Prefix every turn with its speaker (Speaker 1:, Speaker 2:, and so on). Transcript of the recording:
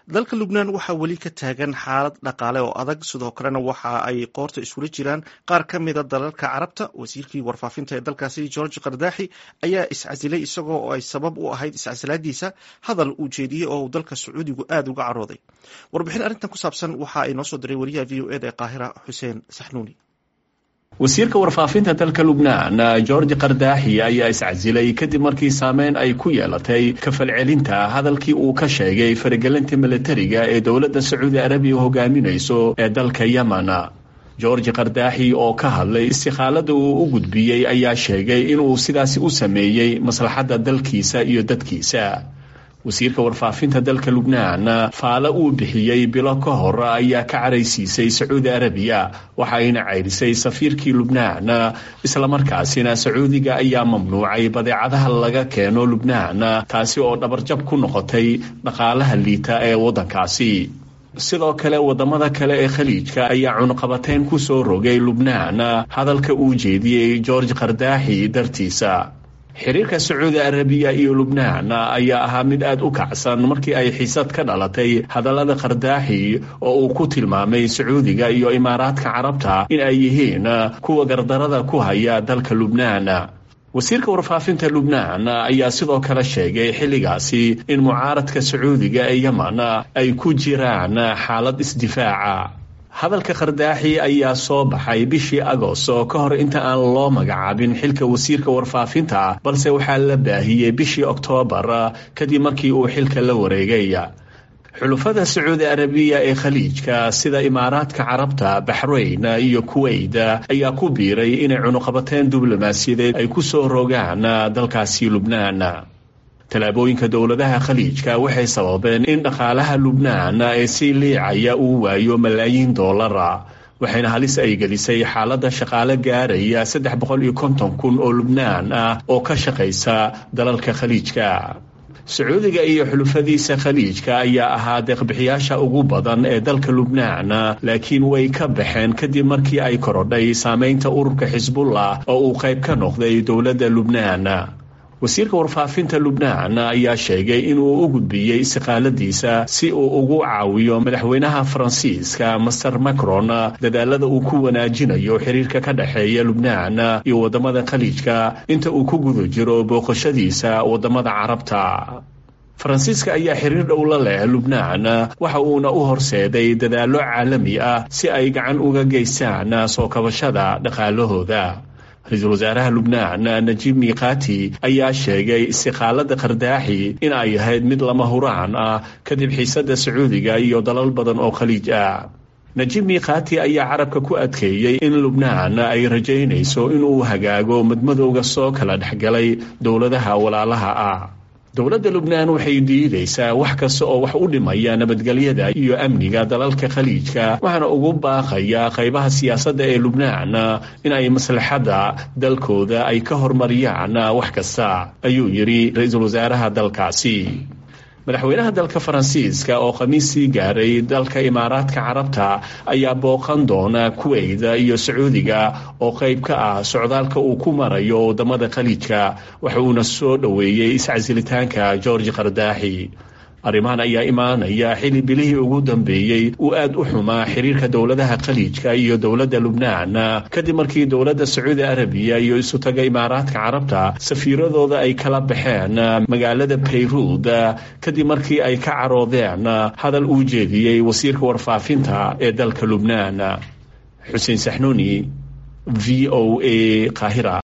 Speaker 1: dalka lubnaan waxaa weli ka taagan xaalad dhaqaale oo adag sidoo kalena waxa ay qoorta isula jiraan qaar ka mida dalalka carabta wasiirkii warfaafinta ee dalkaasi george kardaaxi ayaa iscasilay isagoo oo ay sabab u ahayd iscasilaadiisa hadal uu jeediyey oo uu dalka sacuudigu aada uga carooday warbixin arrintan ku saabsan waxa ay noo soo diray wariyaha v o eda ee qaahira xuseen saxnuuni
Speaker 2: wasiirka warfaafinta dalka lubnaan george kardaaxi ayaa iscasilay kadib markii saameyn ay ku yeelatay kafalcelinta hadalkii uu ka sheegay faragelinta militariga ee dowladda sacuudi arabiya hogaaminayso ee dalka yemen george kardaaxi oo ka hadlay istikhaalada uu u gudbiyey ayaa sheegay inuu sidaasi u sameeyey maslaxadda dalkiisa iyo dadkiisa wasiirka warfaafinta dalka lubnaan faale uu bixiyey bilo ka hor ayaa ka caraysiisay sacuudi arabiya waxayna ceyrisay safiirkii lubnaan islamarkaasina sacuudiga ayaa mamnuucay badeecadaha laga keeno lubnaan taasi oo dhabarjab ku noqotay dhaqaalaha liita ee waddankaasi sidoo kale wadamada kale ee khaliijka ayaa cunuqabateyn ku soo rogay lubnaan hadalka uu jeediyey george kardaaxi dartiisa xiriirka sacuudi arabiya iyo lubnaan ayaa ahaa mid aada u kacsan markii ay xiisad ka dhalatay hadallada kardaaxi oo uu ku tilmaamay sacuudiga iyo imaaraadka carabta in ay yihiin kuwa gardarada ku haya dalka lubnaan wasiirka warfaafinta lubnaan ayaa sidoo kale sheegay xilligaasi in mucaaradka sacuudiga ee yemen ay ku jiraan xaalad isdifaaca hadalka kardaaxi ayaa soo baxay bishii agosto ka hor inta aan loo magacaabin xilka wasiirka warfaafinta balse waxaa la baahiyey bishii oktoobar kadib markii uu xilka la wareegay xulufada sacuudi arabiya ee khaliijka sida imaaraadka carabta baxrayn iyo kuweyt ayaa ku biiray inay cunuqabateen diblomaasiyadeed ay ku soo rogaan dalkaasi lubnaan tallaabooyinka dowladaha khaliijka waxay sababeen in dhaqaalaha lubnaan ee sii liicaya uu waayo malaayiin doolara waxayna halis ay gelisay xaaladda shaqaale gaaraya saddex boqol iyo konton kun oo lubnaan ah oo ka shaqaysa dalalka khaliijka sacuudiga iyo xulufadiisa khaliijka ayaa ahaa deeqbixiyaasha ugu badan ee dalka lubnaan laakiin way ka baxeen kadib markii ay korodhay saameynta ururka xisbullah oo uu qayb ka noqday dowladda lubnaan wasiirka warfaafinta lubnaan ayaa sheegay inuu u gudbiyey istiqaaladiisa si uu ugu caawiyo madaxweynaha faransiiska master macron dadaalada uu ku wanaajinayo xiriirka ka dhexeeya lubnaan iyo wadamada khaliijka inta uu ku guda jiro booqashadiisa wadamada carabta faransiiska ayaa xiriir dhow la leh lubnaan waxa uuna u horseeday dadaallo caalami ah si ay gacan uga geystaan soo kabashada dhaqaalahooda ra-iisul wasaaraha lubnaan najiib miiqaati ayaa sheegay istiqaalada kardaaxi in ay ahayd mid lama huraan ah kadib xiisadda sacuudiga iyo dalal badan oo khaliij ah najiib miiqaati ayaa carabka ku adkeeyey in lubnaan ay rajaynayso inuu hagaago madmadowga soo kala dhexgalay dowladaha walaalaha ah dowladda lubnaan waxay diidaysaa wax kasta oo wax u dhimaya nabadgelyada iyo amniga dalalka khaliijka waxaana ugu baaqaya qaybaha siyaasadda ee lubnaan in ay maslaxadda dalkooda ay ka hormariyaan wax kasta ayuu yidhi ra-iisul wasaaraha dalkaasi madaxweynaha dalka faransiiska oo khamiissii gaaray dalka imaaraadka carabta ayaa booqan doona kuweyda iyo sacuudiga oo qayb ka ah socdaalka uu ku marayo wadamada khaliijka waxa uuna soo dhoweeyey iscasilitaanka george kardaaxi arrimahan ayaa imaanaya xilli bilihii ugu dambeeyey uu aad u xumaa xiriirka dowladaha khaliijka iyo dowladda lubnaan kadib markii dowladda sacuudi arabiya iyo isutaga imaaraadka carabta safiiradooda ay kala baxeen magaalada bayruud kadib markii ay ka caroodeen hadal uu jeediyey wasiirka warfaafinta ee dalka lubnaan xuseen saxnuuni v o a qaahira